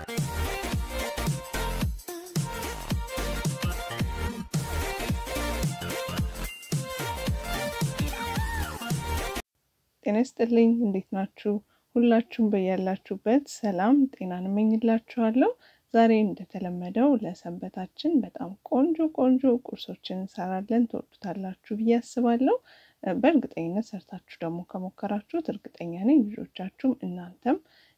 ጤና ይስጥልኝ። እንዴት ናችሁ? ሁላችሁም በያላችሁበት ሰላም ጤናን እመኝላችኋለሁ። ዛሬ እንደተለመደው ለሰንበታችን በጣም ቆንጆ ቆንጆ ቁርሶችን እንሰራለን። ትወዱታላችሁ ብዬ አስባለሁ። በእርግጠኝነት ሰርታችሁ ደግሞ ከሞከራችሁት እርግጠኛ ነኝ ልጆቻችሁም እናንተም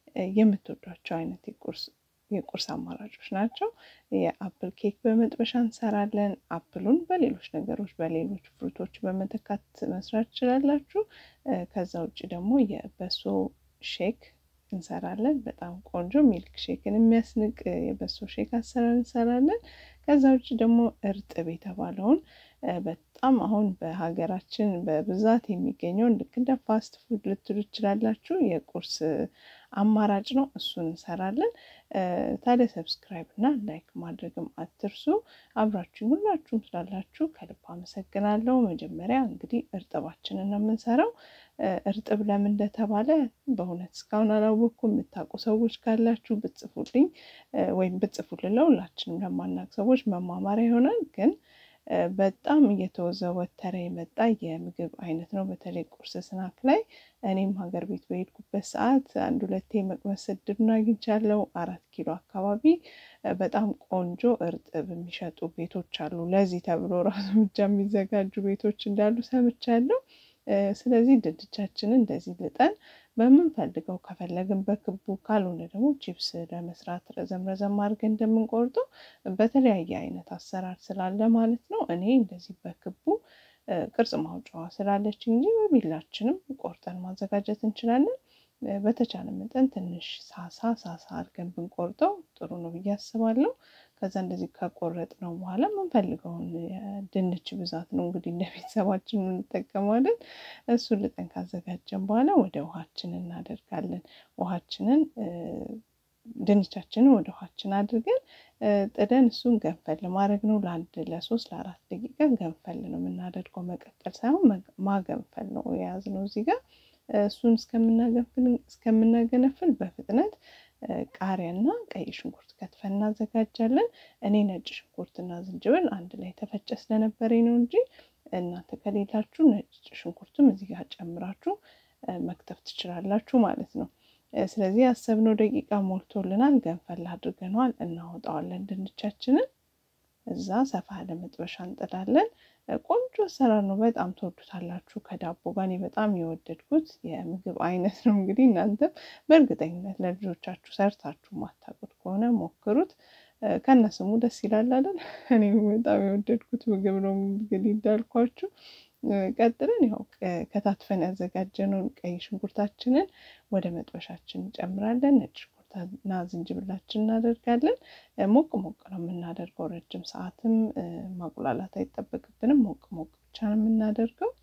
የምትወዷቸው አይነት የቁርስ የቁርስ አማራጮች ናቸው። የአፕል ኬክ በመጥበሻ እንሰራለን። አፕሉን በሌሎች ነገሮች በሌሎች ፍሩቶች በመተካት መስራት ትችላላችሁ። ከዛ ውጭ ደግሞ የበሶ ሼክ እንሰራለን። በጣም ቆንጆ ሚልክ ሼክን የሚያስንቅ የበሶ ሼክ አሰራር እንሰራለን። ከዛ ውጭ ደግሞ እርጥብ የተባለውን በጣም አሁን በሀገራችን በብዛት የሚገኘውን ልክ እንደ ፋስት ፉድ ልትሉ ትችላላችሁ የቁርስ አማራጭ ነው። እሱን እንሰራለን። ታዲያ ሰብስክራይብ እና ላይክ ማድረግም አትርሱ። አብራችሁ ሁላችሁም ስላላችሁ ከልብ አመሰግናለሁ። መጀመሪያ እንግዲህ እርጥባችንን ነው የምንሰራው። እርጥብ ለምን እንደተባለ በእውነት እስካሁን አላወቅኩም። የምታውቁ ሰዎች ካላችሁ ብጽፉልኝ ወይም ብጽፉልን ለሁላችንም ለማናቅ ሰዎች መማማሪያ ይሆናል ግን በጣም እየተወዘወተረ የመጣ የምግብ አይነት ነው። በተለይ ቁርስ ስናክ ላይ እኔም ሀገር ቤት በሄድኩበት ሰዓት አንድ ሁለቴ መቅመስ እድሉን አግኝቻለሁ። አራት ኪሎ አካባቢ በጣም ቆንጆ እርጥብ የሚሸጡ ቤቶች አሉ። ለዚህ ተብሎ ራሱ ብቻ የሚዘጋጁ ቤቶች እንዳሉ ሰምቻለሁ። ስለዚህ ድንቻችንን እንደዚህ ልጠን በምንፈልገው ከፈለግን በክቡ ካልሆነ ደግሞ ቺፕስ ለመስራት ረዘም ረዘም አድርገን እንደምንቆርጠው በተለያየ አይነት አሰራር ስላለ ማለት ነው። እኔ እንደዚህ በክቡ ቅርጽ ማውጫዋ ስላለች እንጂ በቢላችንም ቆርጠን ማዘጋጀት እንችላለን። በተቻለ መጠን ትንሽ ሳሳ ሳሳ አድርገን ብንቆርጠው ጥሩ ነው ብዬ አስባለሁ። ከዛ እንደዚህ ከቆረጥ ነው በኋላ የምንፈልገውን ድንች ብዛት ነው እንግዲህ እንደ ቤተሰባችን እንጠቀማለን። እሱን ልጠን ካዘጋጀን በኋላ ወደ ውሃችን እናደርጋለን። ውሃችንን ድንቻችንን ወደ ውሃችን አድርገን ጥደን እሱን ገንፈል ማድረግ ነው። ለአንድ ለሶስት ለአራት ደቂቃ ገንፈል ነው የምናደርገው፣ መቀጠል ሳይሆን ማገንፈል ነው የያዝነው እዚህ ጋር እሱን እስከምናገነፍል በፍጥነት ቃሪያና ቀይ ሽንኩርት ከትፈን እናዘጋጃለን። እኔ ነጭ ሽንኩርትና ዝንጅብል አንድ ላይ ተፈጨ ስለነበረኝ ነው እንጂ እናንተ ከሌላችሁ ነጭ ሽንኩርትም እዚህ ጋር ጨምራችሁ መክተፍ ትችላላችሁ ማለት ነው። ስለዚህ ያሰብነው ደቂቃ ሞልቶልናል። ገንፈል አድርገነዋል። እናወጣዋለን ድንቻችንን። እዛ ሰፋ ያለ መጥበሻ እንጥዳለን። ቆንጆ አሰራር ነው። በጣም ትወዱታላችሁ። ከዳቦ ጋር እኔ በጣም የወደድኩት የምግብ አይነት ነው። እንግዲህ እናንተም በእርግጠኝነት ለልጆቻችሁ ሰርታችሁ ማታውቁት ከሆነ ሞክሩት። ከነስሙ ደስ ይላል አይደል? እኔ በጣም የወደድኩት ምግብ ነው እንግዲህ እንዳልኳችሁ። ቀጥለን ያው ከታትፈን ያዘጋጀነውን ቀይ ሽንኩርታችንን ወደ መጥበሻችን እንጨምራለን። ነጭ ሽንኩርትና ዝንጅብላችን እናደርጋለን። ሞቅ ሞቅ ነው የምናደርገው። ረጅም ሰዓትም ማቁላላት አይጠበቅብንም። ሞቅ ሞቅ ብቻ ነው የምናደርገው።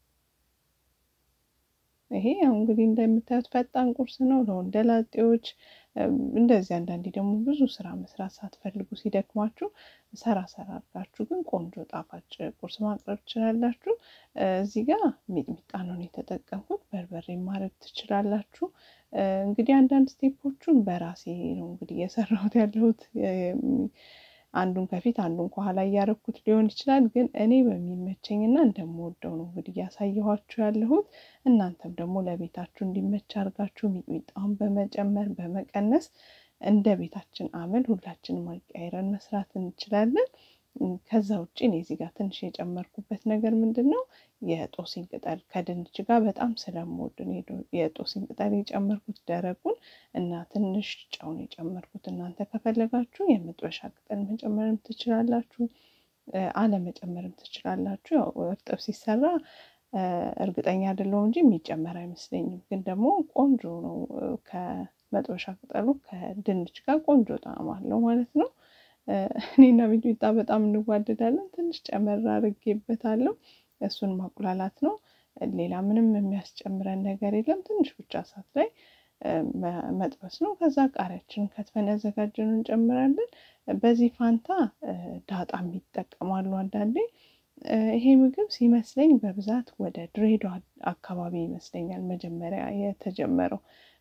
ይሄ ያው እንግዲህ እንደምታዩት ፈጣን ቁርስ ነው ለወንደላጤዎች። እንደዚህ አንዳንዴ ደግሞ ብዙ ስራ መስራት ሳትፈልጉ ሲደክማችሁ ሰራ ሰራ አድርጋችሁ ግን ቆንጆ ጣፋጭ ቁርስ ማቅረብ ትችላላችሁ። እዚህ ጋር ሚጥሚጣ ነው የተጠቀምኩት። በርበሬ ማድረግ ትችላላችሁ። እንግዲህ አንዳንድ ስቴፖቹን በራሴ ነው እንግዲህ እየሰራሁት ያለሁት አንዱን ከፊት አንዱን ከኋላ እያረኩት ሊሆን ይችላል። ግን እኔ በሚመቸኝና እንደምወደው ነው እንግዲህ እያሳየኋችሁ ያለሁት። እናንተም ደግሞ ለቤታችሁ እንዲመች አድርጋችሁ ሚጥሚጣውን በመጨመር በመቀነስ እንደ ቤታችን አመል ሁላችንም አቀያይረን መስራት እንችላለን። ከዛ ውጭ እኔ እዚህ ጋር ትንሽ የጨመርኩበት ነገር ምንድን ነው የጦስኝ ቅጠል ከድንች ጋር በጣም ስለምወድ የጦስኝ ቅጠል የጨመርኩት ደረቁን እና ትንሽ ጨውን የጨመርኩት። እናንተ ከፈለጋችሁ የመጥበሻ ቅጠል መጨመርም ትችላላችሁ፣ አለመጨመርም ትችላላችሁ። ያው እርጥብ ሲሰራ እርግጠኛ አይደለሁም እንጂ የሚጨመር አይመስለኝም። ግን ደግሞ ቆንጆ ነው። ከመጥበሻ ቅጠሉ ከድንች ጋር ቆንጆ ጣዕም አለው ማለት ነው። እኔና ሚጥሚጣ በጣም እንዋደዳለን። ትንሽ ጨመር አድርጌበታለሁ። እሱን ማቁላላት ነው። ሌላ ምንም የሚያስጨምረን ነገር የለም። ትንሽ ብቻ እሳት ላይ መጥበስ ነው። ከዛ ቃሪያችንን ከትፈን ያዘጋጀነውን እንጨምራለን። በዚህ ፋንታ ዳጣም ይጠቀማሉ አንዳንዴ። ይሄ ምግብ ሲመስለኝ በብዛት ወደ ድሬዳዋ አካባቢ ይመስለኛል መጀመሪያ የተጀመረው።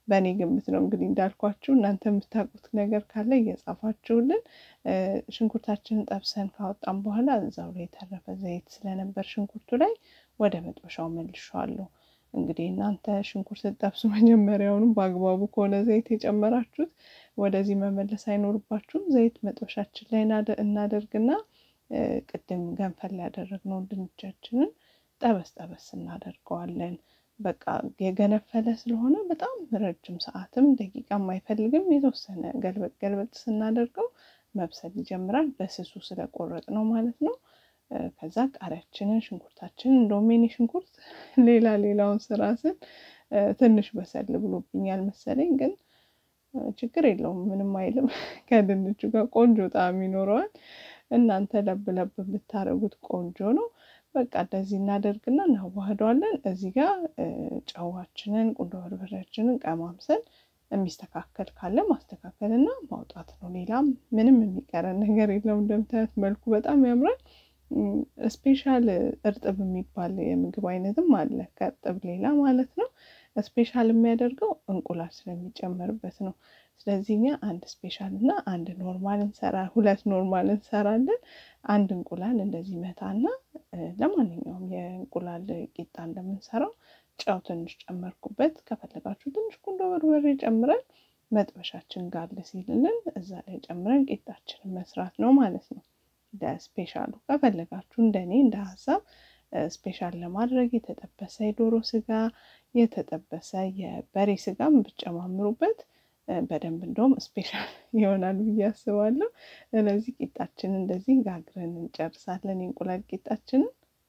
በእኔ ግምት ነው እንግዲህ እንዳልኳችሁ። እናንተ የምታውቁት ነገር ካለ እየጻፋችሁልን። ሽንኩርታችንን ጠብሰን ካወጣን በኋላ እዛው ላይ የተረፈ ዘይት ስለነበር ሽንኩርቱ ላይ ወደ መጥበሻው መልሼዋለሁ። እንግዲህ እናንተ ሽንኩርት ስትጠብሱ መጀመሪያውንም በአግባቡ ከሆነ ዘይት የጨመራችሁት ወደዚህ መመለስ አይኖርባችሁም። ዘይት መጥበሻችን ላይ እናደርግና ቅድም ገንፈል ያደረግነውን ድንቻችንን ጠበስ ጠበስ እናደርገዋለን። በቃ የገነፈለ ስለሆነ በጣም ረጅም ሰዓትም ደቂቃም አይፈልግም። የተወሰነ ገልበጥ ገልበጥ ስናደርገው መብሰል ይጀምራል። በስሱ ስለቆረጥ ነው ማለት ነው። ከዛ ቃሪያችንን፣ ሽንኩርታችንን እንደውም የኔ ሽንኩርት ሌላ ሌላውን ስራ ስል ትንሽ በሰል ብሎብኛል መሰለኝ፣ ግን ችግር የለውም ምንም አይልም። ከድንቹ ጋር ቆንጆ ጣዕም ይኖረዋል። እናንተ ለብ ለብ ብታደርጉት ቆንጆ ነው። በቃ እንደዚህ እናደርግና እናዋህደዋለን። እዚህ ጋር ጨዋችንን፣ ቁንዶ በርበሬያችንን ቀማምሰን የሚስተካከል ካለ ማስተካከል እና ማውጣት ነው። ሌላም ምንም የሚቀረን ነገር የለውም። እንደምታዩት መልኩ በጣም ያምራል። ስፔሻል እርጥብ የሚባል የምግብ አይነትም አለ ከእርጥብ ሌላ ማለት ነው። ስፔሻል የሚያደርገው እንቁላል ስለሚጨመርበት ነው። ስለዚህ እኛ አንድ ስፔሻል እና አንድ ኖርማል እንሰራ ሁለት ኖርማል እንሰራለን። አንድ እንቁላል እንደዚህ መታና ለማንኛውም የእንቁላል ቂጣ እንደምንሰራው ጨው ትንሽ ጨመርኩበት። ከፈለጋችሁ ትንሽ ቁንዶ በርበሬ ጨምረን መጥበሻችን ጋል ሲልልን እዛ ላይ ጨምረን ቂጣችንን መስራት ነው ማለት ነው። ለስፔሻሉ ከፈለጋችሁ እንደኔ እንደ ሀሳብ ስፔሻል ለማድረግ የተጠበሰ የዶሮ ስጋ፣ የተጠበሰ የበሬ ስጋም ብጨማምሩበት በደንብ እንደውም ስፔሻል ይሆናል ብዬ አስባለሁ። ስለዚህ ቂጣችንን እንደዚህ ጋግረን እንጨርሳለን። የእንቁላል ቂጣችንን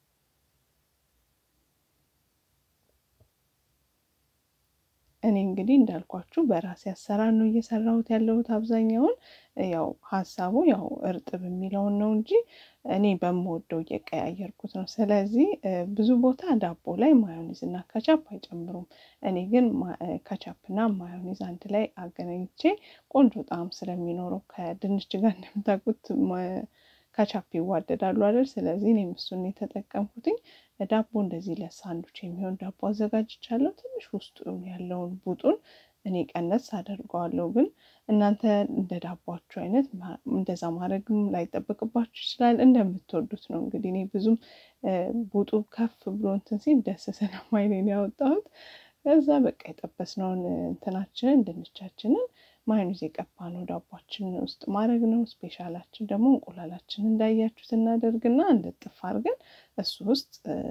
እኔ እንግዲህ እንዳልኳችሁ በራሴ አሰራር ነው እየሰራሁት ያለሁት። አብዛኛውን ያው ሀሳቡ ያው እርጥብ የሚለውን ነው እንጂ እኔ በምወደው እየቀያየርኩት ነው። ስለዚህ ብዙ ቦታ ዳቦ ላይ ማዮኒዝ እና ከቻፕ አይጨምሩም። እኔ ግን ከቻፕ እና ማዮኒዝ አንድ ላይ አገናኝቼ ቆንጆ ጣዕም ስለሚኖረው ከድንች ጋር እንደምታውቁት ከቻፕ ይዋደዳሉ አይደል? ስለዚህ እኔም እሱን የተጠቀምኩትኝ። ዳቦ እንደዚህ ለሳንዱች የሚሆን ዳቦ አዘጋጅቻለሁ። ትንሽ ውስጡ ያለውን ቡጡን እኔ ቀነስ አደርገዋለሁ። ግን እናንተ እንደ ዳቧችሁ አይነት እንደዛ ማድረግም ላይጠበቅባችሁ ይችላል። እንደምትወዱት ነው እንግዲህ። እኔ ብዙም ቡጡ ከፍ ብሎ እንትን ሲል ደስ ስለማይለኝ ያወጣሁት። ከዛ በቃ የጠበስነውን እንትናችንን ድንቻችንን ማዮኔዝ የቀባነው ዳቧችን ውስጥ ማድረግ ነው። ስፔሻላችን ደግሞ እንቁላላችን እንዳያችሁት እናደርግና እንድጥፍ አድርገን እሱ ውስጥ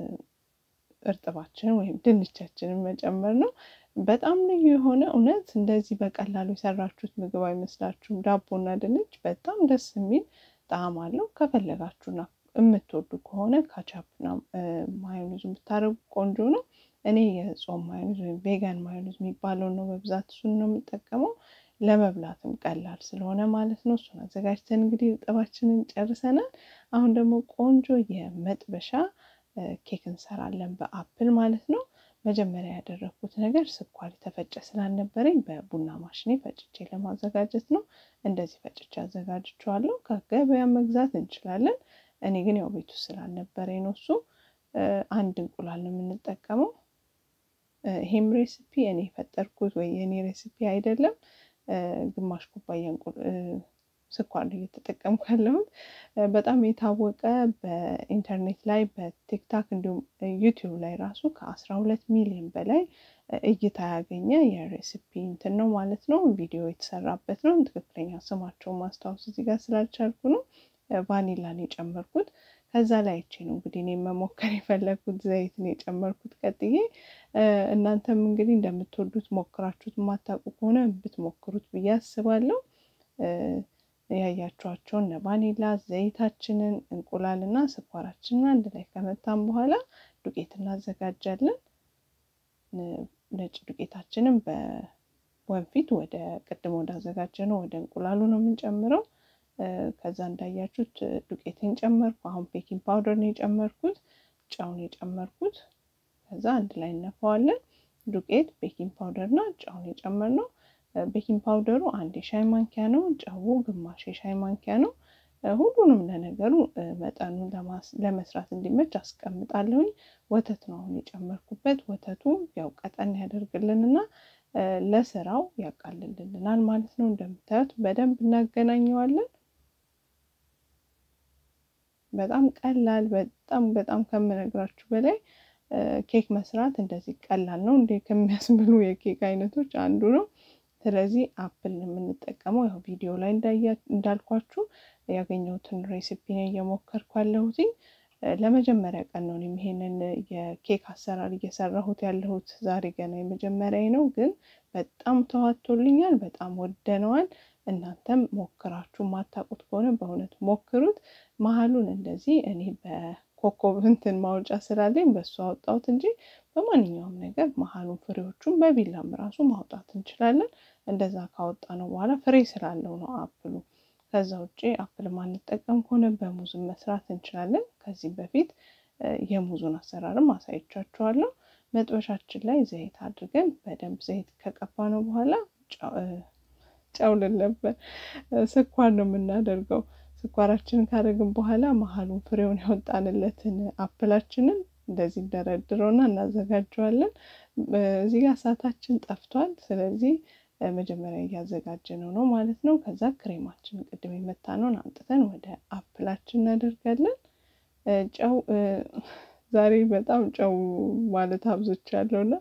እርጥባችንን ወይም ድንቻችንን መጨመር ነው። በጣም ልዩ የሆነ እውነት እንደዚህ በቀላሉ የሰራችሁት ምግብ አይመስላችሁም። ዳቦና ድንች በጣም ደስ የሚል ጣዕም አለው። ከፈለጋችሁና የምትወዱ ከሆነ ካቻፕና ማዮኔዙ ብታደርጉ ቆንጆ ነው። እኔ የጾም ማዮኔዝ ወይም ቬጋን ማዮኔዝ የሚባለውን ነው በብዛት እሱን ነው የምጠቀመው። ለመብላትም ቀላል ስለሆነ ማለት ነው። እሱን አዘጋጅተን እንግዲህ እርጥባችንን ጨርሰናል። አሁን ደግሞ ቆንጆ የመጥበሻ ኬክ እንሰራለን በአፕል ማለት ነው። መጀመሪያ ያደረግኩት ነገር ስኳር የተፈጨ ስላልነበረኝ በቡና ማሽኔ ፈጭቼ ለማዘጋጀት ነው። እንደዚህ ፈጭቼ አዘጋጅቼዋለሁ። ከገበያ መግዛት እንችላለን። እኔ ግን ያው ቤቱ ስላልነበረኝ ነው እሱ። አንድ እንቁላል ነው የምንጠቀመው። ይሄም ሬሲፒ እኔ የፈጠርኩት ወይ የእኔ ሬሲፒ አይደለም። ግማሽ ኩባያ ስኳር ነው እየተጠቀምኩ ያለሁት። በጣም የታወቀ በኢንተርኔት ላይ በቲክታክ እንዲሁም ዩቲዩብ ላይ ራሱ ከአስራ ሁለት ሚሊዮን በላይ እይታ ያገኘ የሬሲፒ እንትን ነው ማለት ነው። ቪዲዮ የተሰራበት ነው። ትክክለኛ ስማቸውን ማስታወስ እዚህ ጋር ስላልቻልኩ ነው። ቫኒላን የጨመርኩት ከዛ ላይ አይቼ ነው እንግዲህ እኔ መሞከር የፈለግኩት ዘይት ነው የጨመርኩት ቀጥዬ። እናንተም እንግዲህ እንደምትወዱት ሞክራችሁት የማታውቁ ከሆነ ብትሞክሩት ብዬ አስባለሁ። ያያችኋቸውን ቫኒላ ዘይታችንን፣ እንቁላልና ስኳራችንን አንድ ላይ ከመታን በኋላ ዱቄት እናዘጋጃለን። ነጭ ዱቄታችንን በወንፊት ወደ ቅድሞ እንዳዘጋጀ ነው ወደ እንቁላሉ ነው የምንጨምረው። ከዛ እንዳያችሁት ዱቄቴን ጨመርኩ። አሁን ቤኪንግ ፓውደር ነው የጨመርኩት፣ ጨውን የጨመርኩት። ከዛ አንድ ላይ እነፋዋለን። ዱቄት፣ ቤኪንግ ፓውደር እና ጨውን የጨመርነው። ቤኪንግ ፓውደሩ አንድ የሻይ ማንኪያ ነው። ጨው ግማሽ የሻይ ማንኪያ ነው። ሁሉንም ለነገሩ መጠኑ ለመስራት እንዲመች አስቀምጣለሁኝ። ወተት ነው አሁን የጨመርኩበት። ወተቱ ያው ቀጠን ያደርግልንና ለስራው ያቃልልልናል ማለት ነው። እንደምታዩት በደንብ እናገናኘዋለን። በጣም ቀላል በጣም በጣም ከምነግራችሁ በላይ ኬክ መስራት እንደዚህ ቀላል ነው እንዴ ከሚያስብሉ የኬክ አይነቶች አንዱ ነው። ስለዚህ አፕል ነው የምንጠቀመው። ያው ቪዲዮ ላይ እንዳልኳችሁ ያገኘሁትን ሬሲፒ ነው እየሞከርኩ ያለሁትኝ። ለመጀመሪያ ቀን ነው ይሄንን የኬክ አሰራር እየሰራሁት ያለሁት። ዛሬ ገና የመጀመሪያ ነው፣ ግን በጣም ተዋቶልኛል። በጣም ወደነዋል። እናንተም ሞክራችሁ ማታውቁት ከሆነ በእውነት ሞክሩት። መሀሉን እንደዚህ እኔ በኮከብ እንትን ማውጫ ስላለኝ በሱ አወጣሁት እንጂ በማንኛውም ነገር መሀሉን ፍሬዎቹን በቢላም ራሱ ማውጣት እንችላለን። እንደዛ ካወጣ ነው በኋላ ፍሬ ስላለው ነው አፕሉ። ከዛ ውጭ አፕል ማንጠቀም ከሆነ በሙዝን መስራት እንችላለን። ከዚህ በፊት የሙዙን አሰራርም አሳይቻችኋለሁ። መጥበሻችን ላይ ዘይት አድርገን በደንብ ዘይት ከቀባ ነው በኋላ ጨው ነበር ስኳር ነው የምናደርገው። ስኳራችንን ካደረግን በኋላ መሀሉን ፍሬውን ያወጣንለትን አፕላችንን እንደዚህ እንደረድረውና እናዘጋጀዋለን። እዚህ ጋር እሳታችን ጠፍቷል። ስለዚህ መጀመሪያ እያዘጋጀነው ነው ማለት ነው። ከዛ ክሬማችንን ቅድም የመታነውን አምጥተን ወደ አፕላችን እናደርጋለን። ጨው ዛሬ በጣም ጨው ማለት አብዝቻለሁ እና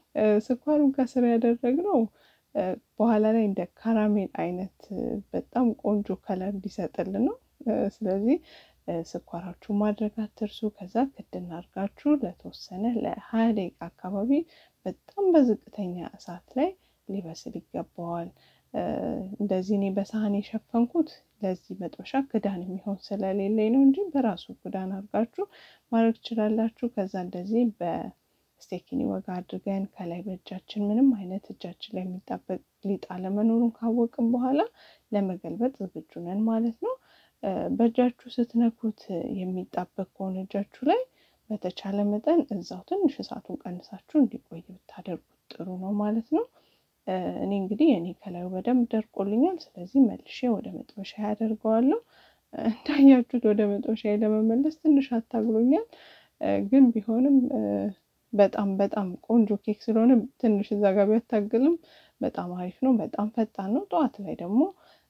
ስኳሩን ከስር ያደረግነው በኋላ ላይ እንደ ካራሜል አይነት በጣም ቆንጆ ከለር እንዲሰጥልን ነው። ስለዚህ ስኳራችሁ ማድረግ አትርሱ። ከዛ ክድና አድርጋችሁ ለተወሰነ ለሀያ ደቂቃ አካባቢ በጣም በዝቅተኛ እሳት ላይ ሊበስል ይገባዋል። እንደዚህ እኔ በሳህን የሸፈንኩት ለዚህ መጥበሻ ክዳን የሚሆን ስለሌለኝ ነው እንጂ በራሱ ክዳን አድርጋችሁ ማድረግ ትችላላችሁ። ከዛ እንደዚህ በስቴኪኒ ወጋ አድርገን ከላይ በእጃችን ምንም አይነት እጃችን ላይ የሚጣበቅ ሊጥ አለመኖሩን ካወቅን በኋላ ለመገልበጥ ዝግጁ ነን ማለት ነው። በእጃችሁ ስትነኩት የሚጣበቅ ከሆነ እጃችሁ ላይ በተቻለ መጠን እዛው ትንሽ እሳቱን ቀንሳችሁ እንዲቆይ ብታደርጉት ጥሩ ነው ማለት ነው። እኔ እንግዲህ እኔ ከላዩ በደንብ ደርቆልኛል። ስለዚህ መልሼ ወደ መጥበሻ ያደርገዋለሁ። እንዳያችሁት ወደ መጥበሻ ለመመለስ ትንሽ አታግሎኛል፣ ግን ቢሆንም በጣም በጣም ቆንጆ ኬክ ስለሆነ ትንሽ እዛ ጋር ቢያታግልም በጣም አሪፍ ነው። በጣም ፈጣን ነው። ጠዋት ላይ ደግሞ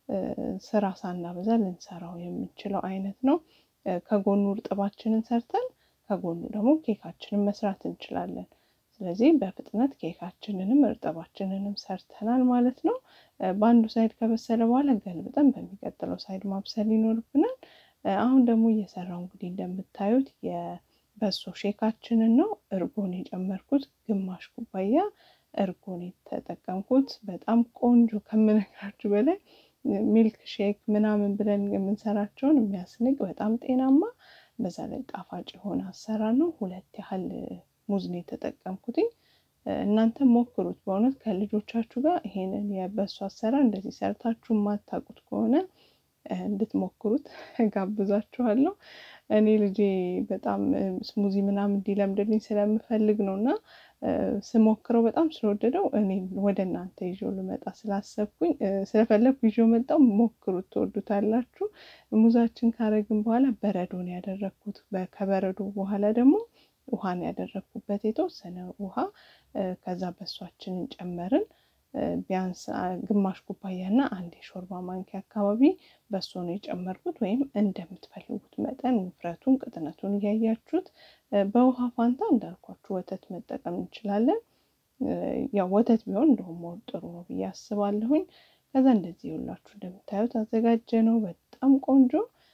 ስራ ሳናበዛ ልንሰራው የምንችለው አይነት ነው። ከጎኑ እርጥባችንን ሰርተን ከጎኑ ደግሞ ኬካችንን መስራት እንችላለን። ስለዚህ በፍጥነት ኬካችንንም እርጥባችንንም ሰርተናል ማለት ነው። በአንዱ ሳይድ ከበሰለ በኋላ ገልብጠን በሚቀጥለው ሳይድ ማብሰል ይኖርብናል። አሁን ደግሞ እየሰራው እንግዲህ እንደምታዩት የበሶ ሼካችንን ነው። እርጎን የጨመርኩት ግማሽ ኩባያ እርጎን የተጠቀምኩት በጣም ቆንጆ ከምነግራችሁ በላይ ሚልክ ሼክ ምናምን ብለን የምንሰራቸውን የሚያስንቅ በጣም ጤናማ በዛ ላይ ጣፋጭ የሆነ አሰራር ነው። ሁለት ያህል ሙዝ ነው የተጠቀምኩትኝ። እናንተ ሞክሩት በእውነት ከልጆቻችሁ ጋር ይሄንን የበሱ አሰራር እንደዚህ ሰርታችሁ የማታውቁት ከሆነ እንድትሞክሩት ጋብዛችኋለሁ። እኔ ልጄ በጣም ስሙዚ ምናምን እንዲለምድልኝ ስለምፈልግ ነው እና ስሞክረው በጣም ስለወደደው እኔ ወደ እናንተ ይዤው ልመጣ ስላሰብኩኝ ስለፈለግኩ ይዤው መጣው። ሞክሩት፣ ትወዱታላችሁ። ሙዛችን ካረግን በኋላ በረዶን ያደረግኩት ከበረዶ በኋላ ደግሞ ውሃን ያደረግኩበት የተወሰነ ውሃ ከዛ በሷችንን ጨመርን። ቢያንስ ግማሽ ኩባያ እና አንድ የሾርባ ማንኪያ አካባቢ በሶ ነው የጨመርኩት። ወይም እንደምትፈልጉት መጠን ውፍረቱን፣ ቅጥነቱን እያያችሁት በውሃ ፋንታ እንዳልኳችሁ ወተት መጠቀም እንችላለን። ያው ወተት ቢሆን እንደውም ጥሩ ነው ብዬ አስባለሁኝ። ከዛ እንደዚህ ይውላችሁ እንደምታዩት አዘጋጀ ነው። በጣም ቆንጆ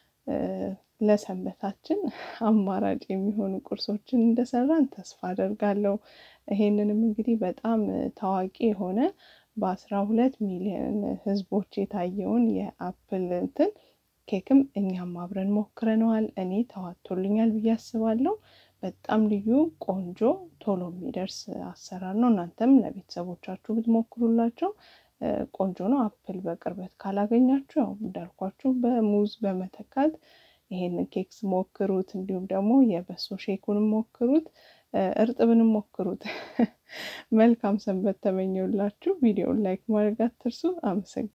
ለሰንበታችን አማራጭ የሚሆኑ ቁርሶችን እንደሰራን ተስፋ አደርጋለሁ። ይሄንንም እንግዲህ በጣም ታዋቂ የሆነ በአስራ ሁለት ሚሊዮን ሕዝቦች የታየውን የአፕል እንትን ኬክም እኛም አብረን ሞክረነዋል። እኔ ተዋቶልኛል ብዬ አስባለሁ። በጣም ልዩ ቆንጆ ቶሎ የሚደርስ አሰራር ነው። እናንተም ለቤተሰቦቻችሁ ብትሞክሩላቸው ቆንጆ ነው። አፕል በቅርበት ካላገኛችሁ ያው እንዳልኳችሁ በሙዝ በመተካት ይሄንን ኬክስ ሞክሩት። እንዲሁም ደግሞ የበሶ ሼኩንም ሞክሩት፣ እርጥብንም ሞክሩት። መልካም ሰንበት ተመኘውላችሁ። ቪዲዮውን ላይክ ማድረግ አትርሱ። አመሰግናለሁ።